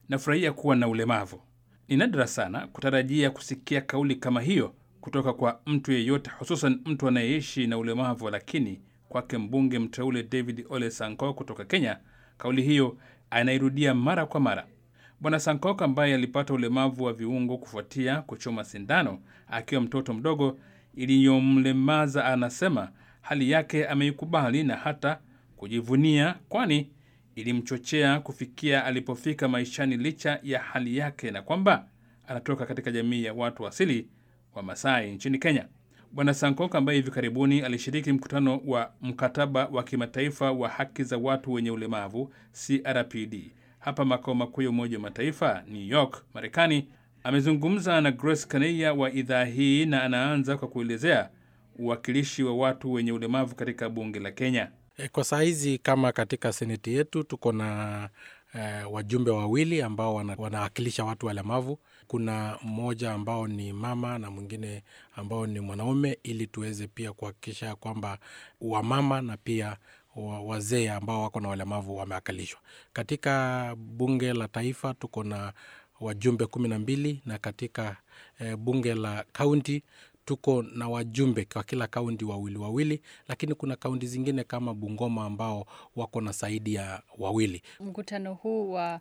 nafurahia kuwa na ulemavu. Ni nadra sana kutarajia kusikia kauli kama hiyo kutoka kwa mtu yeyote, hususan mtu anayeishi na ulemavu, lakini kwake mbunge mteule David Ole Sankok kutoka Kenya, kauli hiyo anairudia mara kwa mara. Bwana Sankok ambaye alipata ulemavu wa viungo kufuatia kuchoma sindano akiwa mtoto mdogo iliyomlemaza, anasema hali yake ameikubali na hata kujivunia, kwani ilimchochea kufikia alipofika maishani licha ya hali yake, na kwamba anatoka katika jamii ya watu asili wa Masai nchini Kenya. Bwana Sankok ambaye hivi karibuni alishiriki mkutano wa mkataba wa kimataifa wa haki za watu wenye ulemavu CRPD hapa makao makuu ya Umoja wa Mataifa New York, Marekani, amezungumza na Grace Kaneya wa idhaa hii na anaanza kwa kuelezea uwakilishi wa watu wenye ulemavu katika bunge la Kenya. Kwa saa hizi kama katika seneti yetu tuko na eh, wajumbe wawili ambao wana, wanawakilisha watu walemavu. Kuna mmoja ambao ni mama na mwingine ambao ni mwanaume, ili tuweze pia kuhakikisha kwamba wamama na pia wazee ambao wako na walemavu wamewakilishwa katika bunge la taifa. Tuko na wajumbe kumi na mbili na katika eh, bunge la kaunti tuko na wajumbe kwa kila kaunti wawili wawili, lakini kuna kaunti zingine kama Bungoma ambao wako na zaidi ya wawili. Mkutano huu wa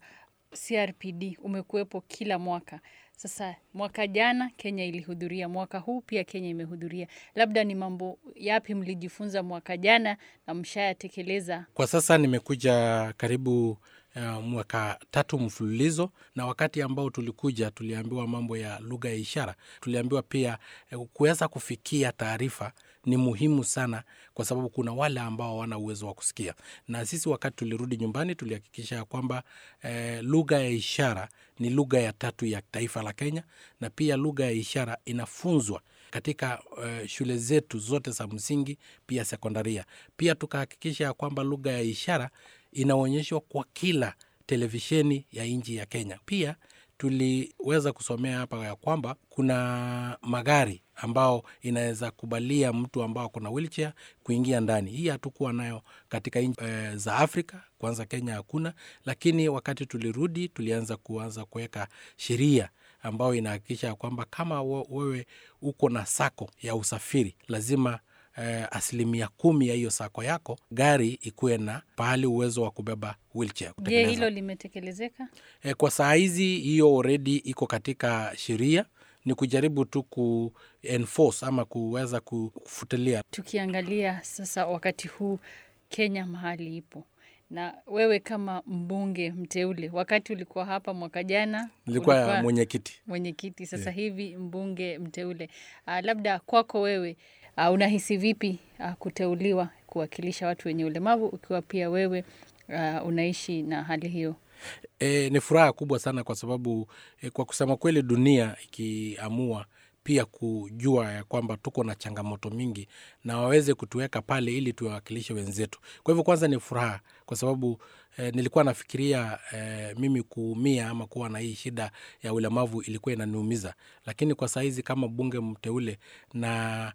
CRPD umekuwepo kila mwaka. Sasa mwaka jana Kenya ilihudhuria, mwaka huu pia Kenya imehudhuria. Labda ni mambo yapi mlijifunza mwaka jana na mshayatekeleza? Kwa sasa nimekuja karibu uh, mwaka tatu mfululizo, na wakati ambao tulikuja tuliambiwa mambo ya lugha ya ishara. Tuliambiwa pia uh, kuweza kufikia taarifa ni muhimu sana, kwa sababu kuna wale ambao hawana uwezo wa kusikia, na sisi wakati tulirudi nyumbani tulihakikisha kwamba eh, lugha ya ishara ni lugha ya tatu ya taifa la Kenya, na pia lugha ya ishara inafunzwa katika uh, shule zetu zote za msingi pia sekondaria. Pia tukahakikisha kwamba lugha ya ishara inaonyeshwa kwa kila televisheni ya nchi ya Kenya. Pia tuliweza kusomea hapa ya kwamba kuna magari ambao inaweza kubalia mtu ambao kuna wheelchair kuingia ndani. Hii hatukuwa nayo katika nchi e, za Afrika. Kwanza Kenya hakuna, lakini wakati tulirudi tulianza kuanza kuweka sheria ambayo inahakikisha kwamba kama wewe uko na sako ya usafiri lazima eh, asilimia kumi ya hiyo sako yako gari ikuwe na pahali uwezo wa kubeba wheelchair. Je, hilo limetekelezeka? Eh, kwa saa hizi hiyo already iko katika sheria ni kujaribu tu ku enforce ama kuweza kufutilia. Tukiangalia sasa wakati huu Kenya mahali ipo na wewe kama mbunge mteule, wakati ulikuwa hapa mwaka jana nilikuwa mwenyekiti mwenyekiti, sasa yeah, hivi mbunge mteule. Uh, labda kwako wewe uh, unahisi vipi uh, kuteuliwa kuwakilisha watu wenye ulemavu ukiwa pia wewe uh, unaishi na hali hiyo? E, ni furaha kubwa sana kwa sababu e, kwa kusema kweli dunia ikiamua pia kujua ya kwamba tuko na changamoto mingi na waweze kutuweka pale ili tuwawakilishe wenzetu. Kwa hivyo kwanza ni furaha kwa sababu eh, nilikuwa nafikiria eh, mimi kuumia ama kuwa na hii shida ya ulemavu ilikuwa inaniumiza, lakini kwa saizi kama bunge mteule na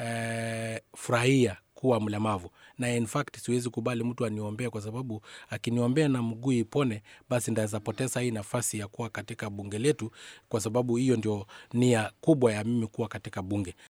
eh, furahia kuwa mlemavu na in fact siwezi kubali mtu aniombee, kwa sababu akiniombea na mguu ipone, basi ndaweza poteza hii nafasi ya kuwa katika bunge letu, kwa sababu hiyo ndio nia kubwa ya mimi kuwa katika bunge.